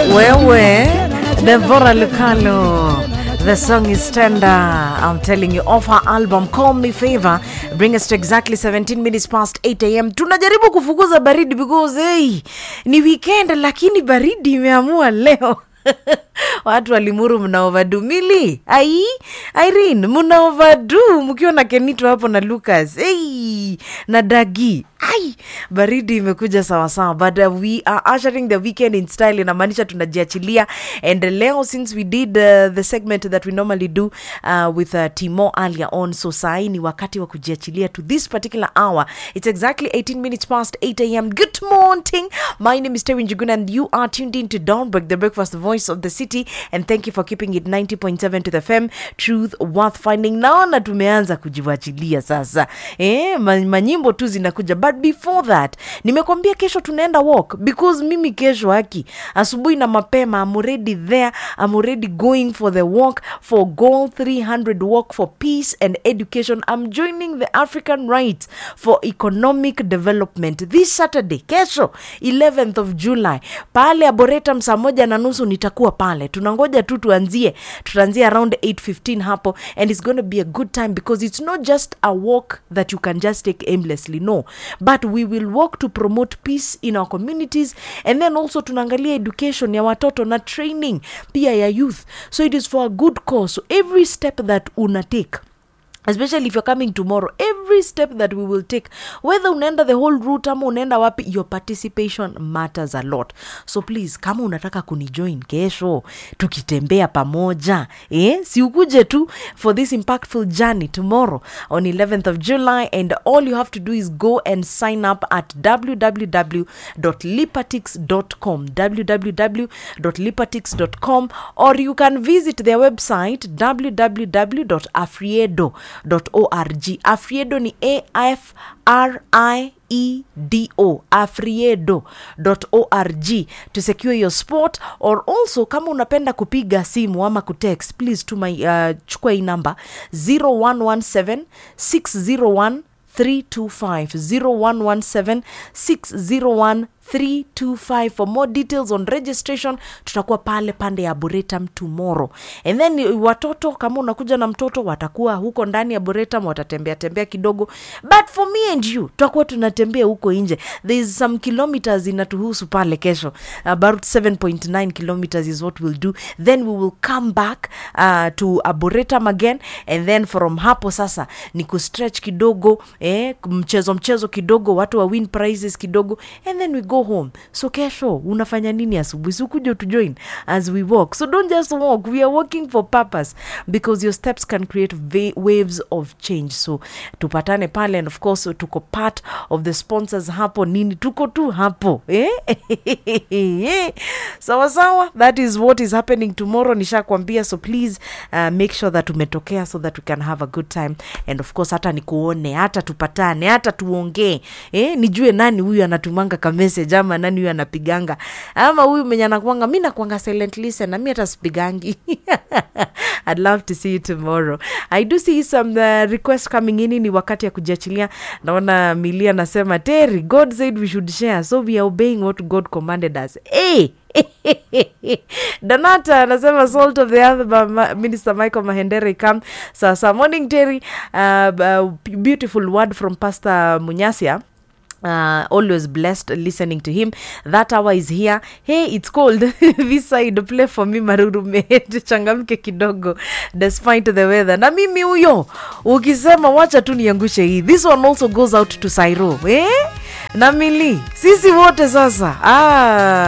Wewe, Deborah Lucalo. The song is tender. I'm telling you, off her album Call Me Favor. Bring us to exactly 17 minutes past 8 am. Tunajaribu kufukuza baridi because hey, ni weekend lakini baridi imeamua leo. watu walimuru mna ovadu mili ai irene mna ovadu mkiwa na kenito hapo na lucas hey, na dagi ai baridi imekuja sawasawa but uh, we are ushering the weekend in style inamaanisha tunajiachilia and leo since we did uh, the segment that we normally do uh, with uh, timo earlier on so sahii ni wakati wa kujiachilia to this particular hour it's exactly 18 minutes past 8 am good morning my name is Terry Njuguna and you are tuned in to Dawnbreak the breakfast voice of the city and thank you for keeping it 90.7 to the fm truth worth finding naona tumeanza kujiwachilia sasa eh, ma- manyimbo tu zinakuja but before that nimekwambia kesho tunaenda walk because mimi kesho haki asubuhi na mapema I'm already there I'm already going for the walk for goal 300 walk for peace and education I'm joining the African Rights for Economic Development this Saturday kesho 11th of July pale Arboretum saa moja na nusu nitakuwa pale tunangoja tu tuanzie tutaanzia around 815 hapo and it's going to be a good time because it's not just a walk that you can just take aimlessly no but we will walk to promote peace in our communities and then also tunaangalia education ya watoto na training pia ya youth so it is for a good cause so every step that una take especially if you're coming tomorrow every step that we will take whether unaenda the whole route ama unaenda wapi your participation matters a lot so please kama unataka kunijoin kesho tukitembea pamoja eh? si ukuje tu for this impactful journey tomorrow on 11th of july and all you have to do is go and sign up at www.lipatix.com www.lipatix.com or you can visit their website www.afriedo.org afriedo ni af r i edo afriedo.org to secure your spot or also kama unapenda kupiga simu ama kutext please tuma uh, chukua hii namba 0117 601 325 0117 601 325 for more details on registration tutakuwa pale pande ya boretum tomorrow and then uh, watoto kama unakuja na mtoto watakuwa huko ndani ya boretum watatembea tembea kidogo but for me and you tutakuwa tunatembea huko nje there is some kilometers inatuhusu pale kesho about 7.9 kilometers is what we'll do then we will come back uh, to aboretum again and then from hapo sasa ni kustretch kidogo eh, mchezo mchezo kidogo watu wa win prizes kidogo and then we go home so kesho unafanya nini asubuhi sikuja tujoin as we walk so don't just walk we are walking for purpose because your steps can create va- waves of change so tupatane pale and of course tuko part of the sponsors hapo nini tuko tu hapo eh? sawa sawa that is what is happening tomorrow nishakwambia so please uh, make sure that umetokea so that we can have a good time and of course hata nikuone hata tupatane hata tuongee eh? nijue nani huyu anatumanga ka message ama nani huyu anapiganga ama huyu mwenye anakwanga mi nakwanga silent listen na mi hata sipigangi I'd love to see you tomorrow i do see some uh, request coming in ni wakati ya kujiachilia naona milia anasema terry god said we should share so we are obeying what god commanded us hey! donata anasema salt of the earth by Ma- minister michael mahendere come sasa morning terry uh, uh, beautiful word from pastor munyasia Uh, always blessed listening to him that hour is here hey it's cold this side play for me marurume changamke kidogo despite the weather na mimi huyo ukisema wacha tu niangushe hii this one also goes out to sairo eh? na mili sisi wote sasa ah.